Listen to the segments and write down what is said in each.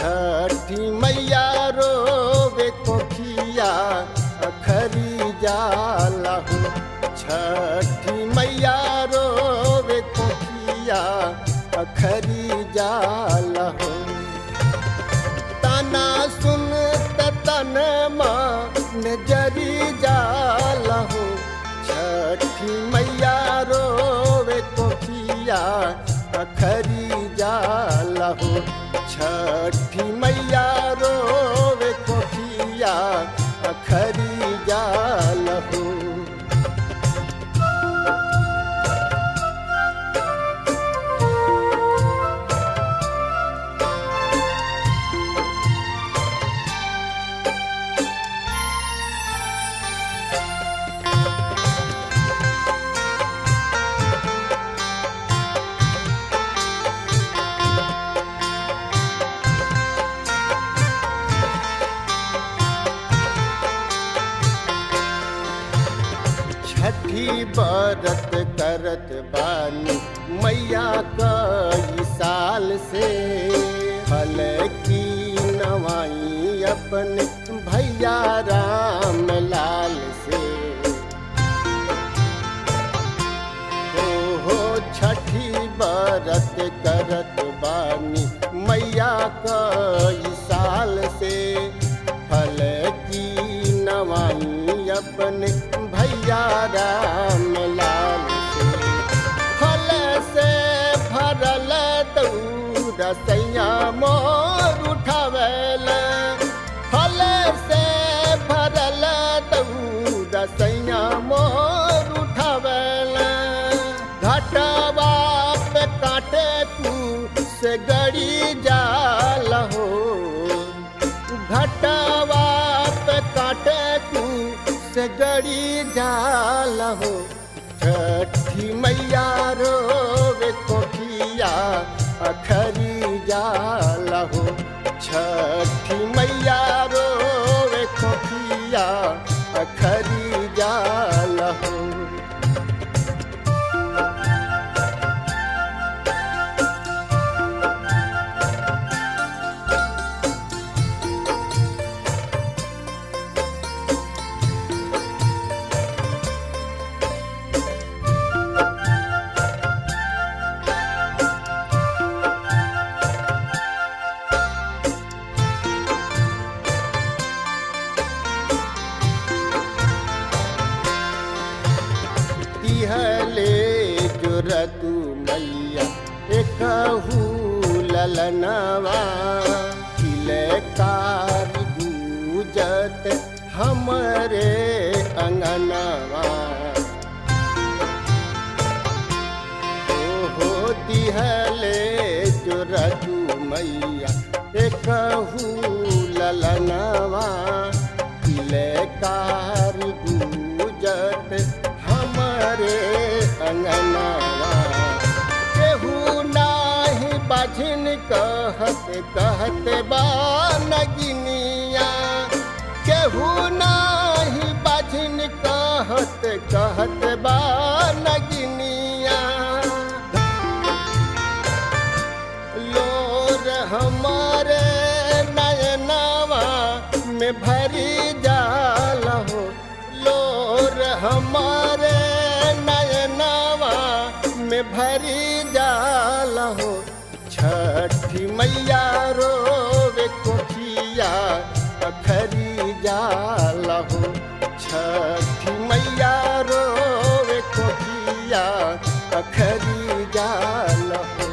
छठी मैया रोवे कोखिया अखरी जाला हो छठी मैया रोवे कोखिया अखरी जाला हो ताना सुन तन मान जरी जाला हो छठी मैया रोवे कोखिया अखरी जाला हो छठी मैया रोवे कोखिया अखरी जाला हो छठी बरत करत बानी मैया कई साल से फल की नवाई अपन भैया राम लाल से हो हो छठी बरत करत बानी मैया कई साल से फल की नवाई अपन भैया राम लाल से फल से भरल दौड़ सैया मोर उठवेल फल से भरल दौड़ सैया मोर उठवेल घटवा पे काटे तू से गड़ी जाल हो घटवा पे काटे तू से गड़ी जाल हो छठी मैया रोवे कोठिया अखरी जाल हो छठी मैया रोवे कोठिया अखरी जाल हो तिहले जुरतु मैया एकहू ललनवा किलकार गूजत हमरे अंगनवा ओहो तिहले जुरतु मैया एकहू ललनवा किलकार गूजत हमरे अंगनवा केहू नाही बाझिन कहत कहत बा नगिनिया केहू नाही बाझिन कहत कहत बा नगिनिया लोर हमारे नयनवा में भरी जाल हो लोर हमारे नयनवा में भरी जाल हो छठी मैया रोवे कोठिया अखरी जाल हो छठी मैया रोवे कोठिया अखरी जाल हो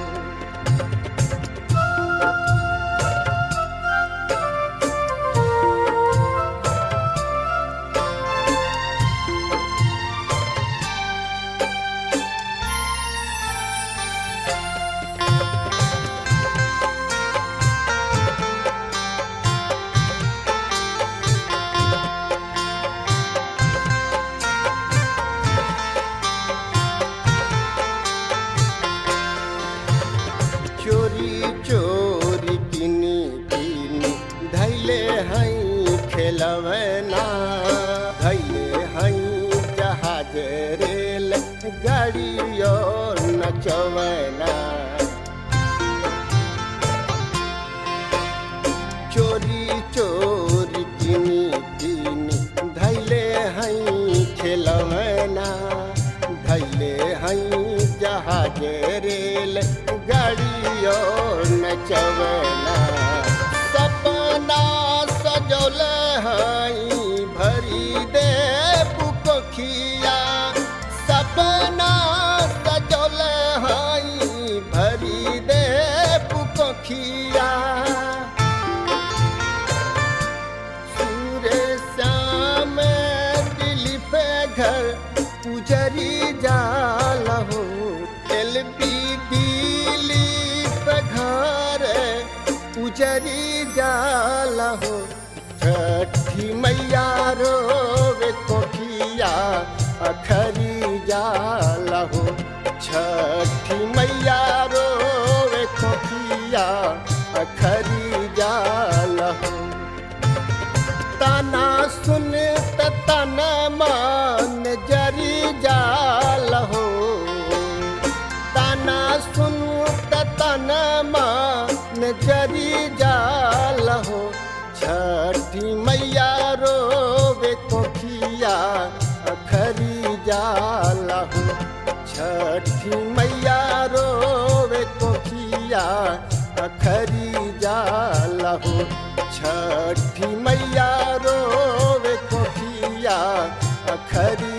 चोरी चोरी किनी किनी धैले हई खेलवना धैले हई जहाज रेल गाड़ियो नचवना नचवला सपना सजौल हई भरी दे पुकोखिया सपना सजौल हई भरी दे पुकोखिया सूर्य श्याम दिलीप घर पुजरी जाल हो एल पी दिलीप घर पुजरी जाल हो छठी मैया रोवे कोठिया अखरी जाल हो छठी मैया रोवे कोठिया अखरी जाल हो ताना सुन त तना मान जरी जाल हो ताना सुन त तना मान जरी जाल हो छठी मैया रोवे कोठिया अखरी जाल हो छठी मैया रोवे कोठिया अखरी जाल हो छठी मैया रोवे कोठिया अखरी